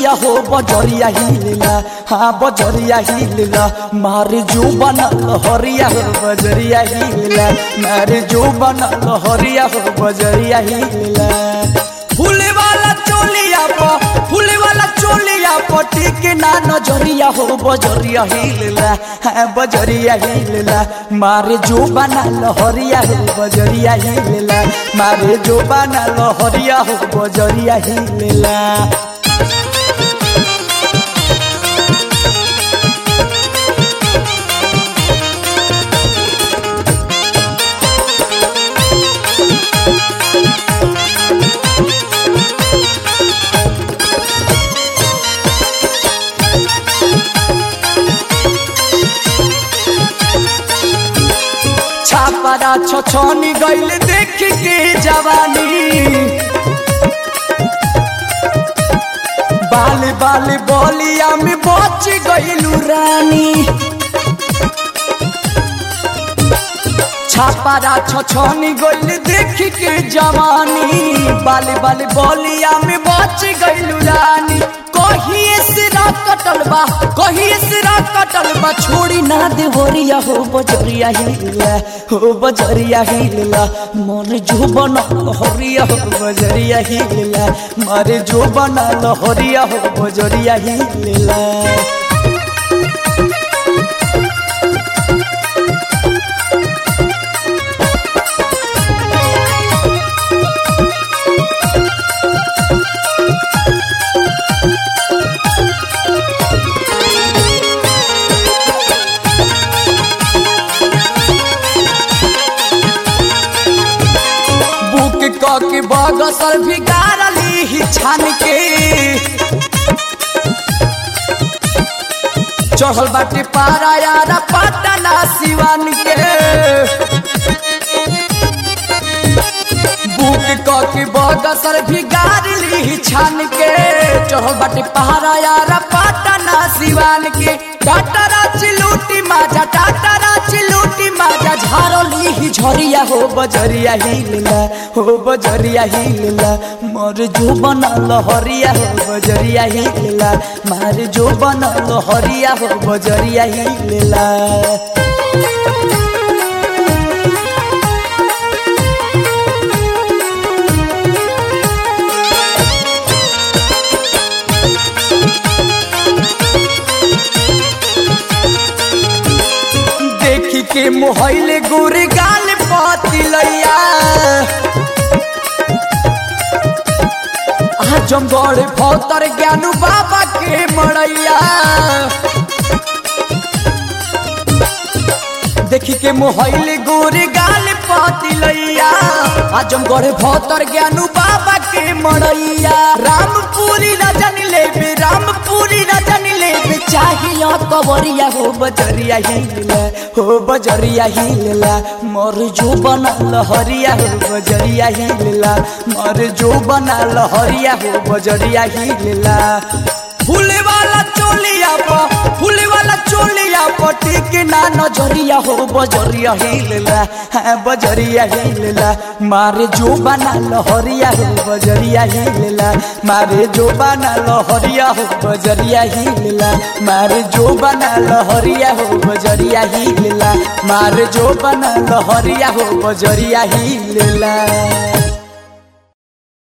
नजरिया हो बजरिया हिलला हाँ बजरिया हिलला मारे जो बना लहरिया हो बजरिया हिलला मारे जो बना लहरिया हो बजरिया हिलला फूले वाला चोलिया प फूले वाला चोलिया प टिके ना नजरिया हो बजरिया हिलला हाँ बजरिया हिलला मारे जो बना लहरिया हो बजरिया हिलला मारे जो बना लहरिया हो बजरिया हिलला छापरा छछनी गइल देख के जवानी बाल बाल बोलिया में बच गइलू रानी छापरा छछनी गइल देख के जवानी बाल बाल बोलिया में बच गइलू रानी कहिए सिरा कटल बा कहिए सिरा कटल बा छोड़ी ना दे होरिया हो बजरिया हिलला हो बजरिया हिलला मन जो बना होरिया हो बजरिया हिलला मारे जो बना होरिया हो बजरिया हिलला बुक क के बगसर भी गारली ही छान के चढ़ल बाटे पारा यारा पटना सिवान के बुक क के बगसर भी गारली ही छान के चढ़ल बाटे पहाड़ा यारा पटना सिवान के टाटरा चिलूटी माजा टाटरा चिलूटी माजा झारली ही झरिया हो बजरिया हिलला हो बजरिया हिलला मोर जो बना लहरिया हो बजरिया हिलला मार जो बना लहरिया हो बजरिया हिलला देखी के मोहले गोरे गाल पातिलैया आजमगढ़ भौतर ज्ञानू बाबा के मड़ैया देखी के मोहले गोरे गाल पातिलैया आजमगढ़ भौतर ज्ञानू बाबा के मड़ैया रामपुरी रजन लेबे रामपुरी रजन लेबे चाहिए कवरिया हो बजरिया हिलला हो बजरिया हिलला मोर जो बना लहरिया हो बजरिया हिलला मोर जो बना लहरिया हो बजरिया हिलला फूले वाला चोलिया प फूले वाला चोलिया प टिके ना नजरिया हो बजरिया हिलला हाँ बजरिया हिलला मारे जो बना लहरिया हो बजरिया हिलला मारे जो बना लहरिया हो बजरिया हिलला मारे जो बना लहरिया हो बजरिया हिलला मारे जो बना लहरिया हो बजरिया हिलला